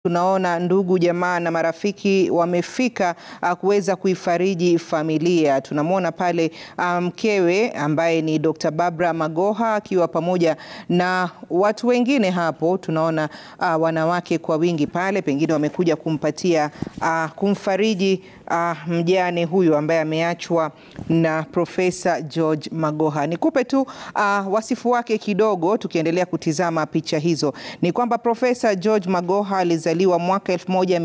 Tunaona ndugu jamaa na marafiki wamefika uh, kuweza kuifariji familia. Tunamwona pale mkewe um, ambaye ni Dr. Barbara Magoha akiwa pamoja na watu wengine hapo. Tunaona uh, wanawake kwa wingi pale, pengine wamekuja kumpatia uh, kumfariji uh, mjane huyu ambaye ameachwa na Profesa George Magoha. Nikupe tu uh, wasifu wake kidogo, tukiendelea kutizama picha hizo, ni kwamba Profesa George Magoha alizaliwa mwaka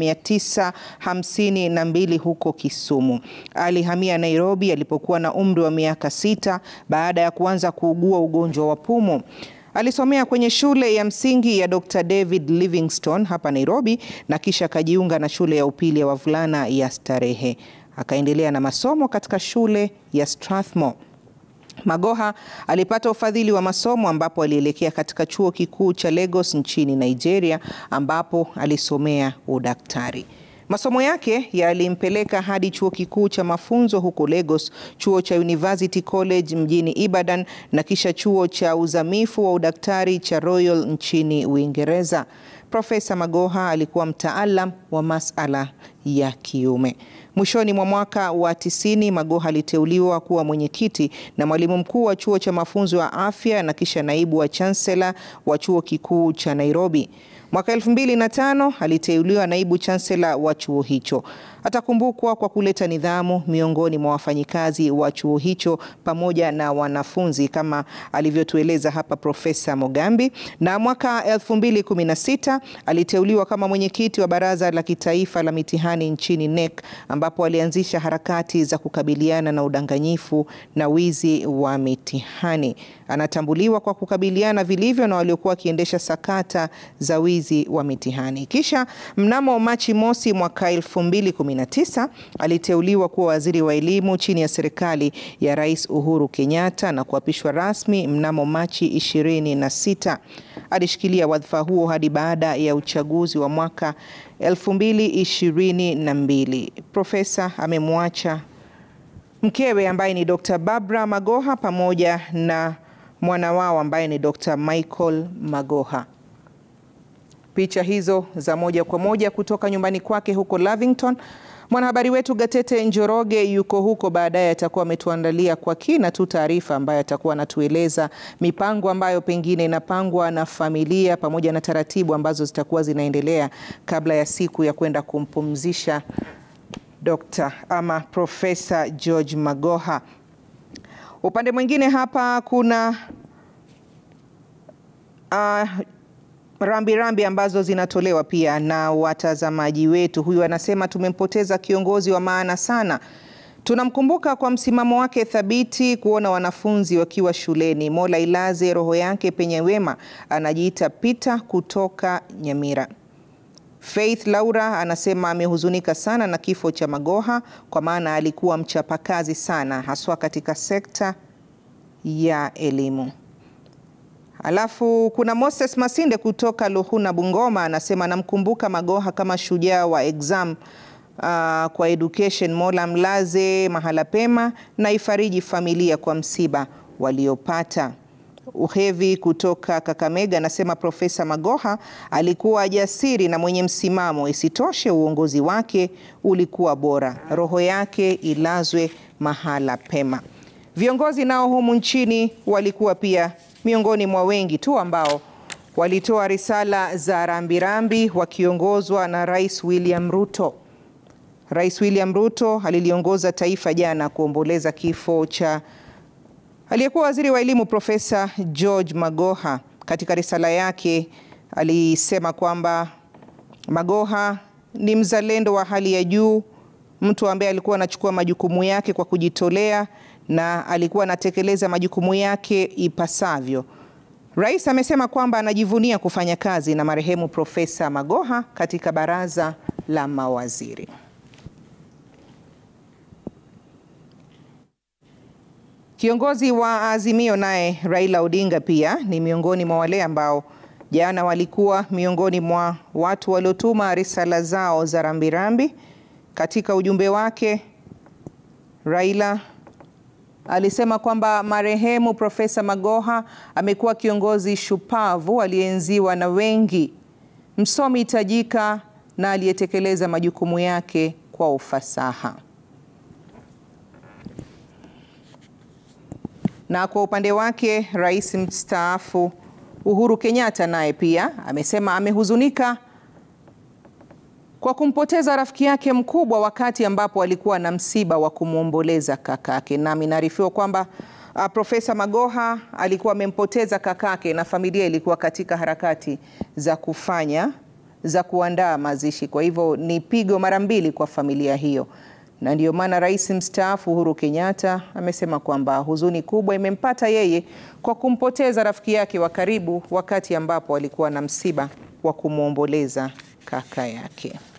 1952 huko Kisumu. Alihamia Nairobi alipokuwa na umri wa miaka sita baada ya kuanza kuugua ugonjwa wa pumu. Alisomea kwenye shule ya msingi ya Dr. David Livingstone hapa Nairobi na kisha akajiunga na shule ya upili ya wavulana ya Starehe. Akaendelea na masomo katika shule ya Strathmore. Magoha alipata ufadhili wa masomo ambapo alielekea katika chuo kikuu cha Lagos nchini Nigeria ambapo alisomea udaktari. Masomo yake yalimpeleka hadi chuo kikuu cha mafunzo huko Lagos, chuo cha University College mjini Ibadan na kisha chuo cha uzamifu wa udaktari cha Royal nchini Uingereza. Profesa Magoha alikuwa mtaalam wa masala ya kiume. Mwishoni mwa mwaka wa tisini, Magoha aliteuliwa kuwa mwenyekiti na mwalimu mkuu wa chuo cha mafunzo ya afya na kisha naibu wa chancellor wa chuo kikuu cha Nairobi. Mwaka elfu mbili na tano aliteuliwa naibu chancellor wa chuo hicho. Atakumbukwa kwa kuleta nidhamu miongoni mwa wafanyikazi wa chuo hicho pamoja na wanafunzi kama alivyotueleza hapa Profesa Mogambi. Na mwaka 2016 aliteuliwa kama mwenyekiti wa Baraza la Kitaifa la Mitihani nchini NEC ambapo alianzisha harakati za kukabiliana na udanganyifu na wizi wa mitihani. Anatambuliwa kwa kukabiliana vilivyo na waliokuwa wakiendesha sakata za wizi wa mitihani. Kisha mnamo Machi mosi mwaka 2019 aliteuliwa kuwa waziri wa elimu chini ya serikali ya Rais Uhuru Kenyatta na kuapishwa rasmi mnamo Machi 26. Alishikilia wadhifa huo hadi baada ya uchaguzi wa mwaka 2022. Profesa amemwacha mkewe ambaye ni Dr. Barbara Magoha pamoja na mwana wao ambaye ni Dr. Michael Magoha. Picha hizo za moja kwa moja kutoka nyumbani kwake huko Lavington. Mwanahabari wetu Gatete Njoroge yuko huko, baadaye atakuwa ametuandalia kwa kina tu taarifa ambayo atakuwa anatueleza mipango ambayo pengine inapangwa na familia pamoja na taratibu ambazo zitakuwa zinaendelea kabla ya siku ya kwenda kumpumzisha Dr. ama Profesa George Magoha. Upande mwingine hapa kuna uh, rambirambi rambi ambazo zinatolewa pia na watazamaji wetu. Huyu anasema tumempoteza kiongozi wa maana sana. Tunamkumbuka kwa msimamo wake thabiti kuona wanafunzi wakiwa shuleni. Mola ilaze roho yake penye wema. Anajiita Peter kutoka Nyamira. Faith Laura anasema amehuzunika sana na kifo cha Magoha kwa maana alikuwa mchapakazi sana haswa katika sekta ya elimu. Alafu kuna Moses Masinde kutoka Luhuna Bungoma anasema namkumbuka Magoha kama shujaa wa exam uh, kwa education. Mola mlaze mahala pema na ifariji familia kwa msiba waliopata. Uhevi kutoka Kakamega anasema Profesa Magoha alikuwa jasiri na mwenye msimamo. Isitoshe, uongozi wake ulikuwa bora. Roho yake ilazwe mahala pema. Viongozi nao humu nchini walikuwa pia miongoni mwa wengi tu ambao walitoa risala za rambirambi wakiongozwa na Rais William Ruto. Rais William Ruto aliliongoza taifa jana kuomboleza kifo cha aliyekuwa waziri wa elimu Profesa George Magoha. Katika risala yake alisema kwamba Magoha ni mzalendo wa hali ya juu, mtu ambaye alikuwa anachukua majukumu yake kwa kujitolea na alikuwa anatekeleza majukumu yake ipasavyo. Rais amesema kwamba anajivunia kufanya kazi na marehemu Profesa Magoha katika baraza la mawaziri. Kiongozi wa Azimio naye Raila Odinga pia ni miongoni mwa wale ambao jana walikuwa miongoni mwa watu waliotuma risala zao za rambirambi. Katika ujumbe wake, Raila alisema kwamba marehemu Profesa Magoha amekuwa kiongozi shupavu aliyeenziwa na wengi, msomi tajika na aliyetekeleza majukumu yake kwa ufasaha. Na kwa upande wake, Rais mstaafu Uhuru Kenyatta naye pia amesema amehuzunika kwa kumpoteza rafiki yake mkubwa wakati ambapo alikuwa na msiba wa kumwomboleza kakake. Nami naarifiwa kwamba uh, Profesa Magoha alikuwa amempoteza kakake na familia ilikuwa katika harakati za kufanya za kuandaa mazishi. Kwa hivyo ni pigo mara mbili kwa familia hiyo, na ndiyo maana rais mstaafu Uhuru Kenyatta amesema kwamba huzuni kubwa imempata yeye kwa kumpoteza rafiki yake wa karibu wakati ambapo alikuwa na msiba wa kumwomboleza kaka yake.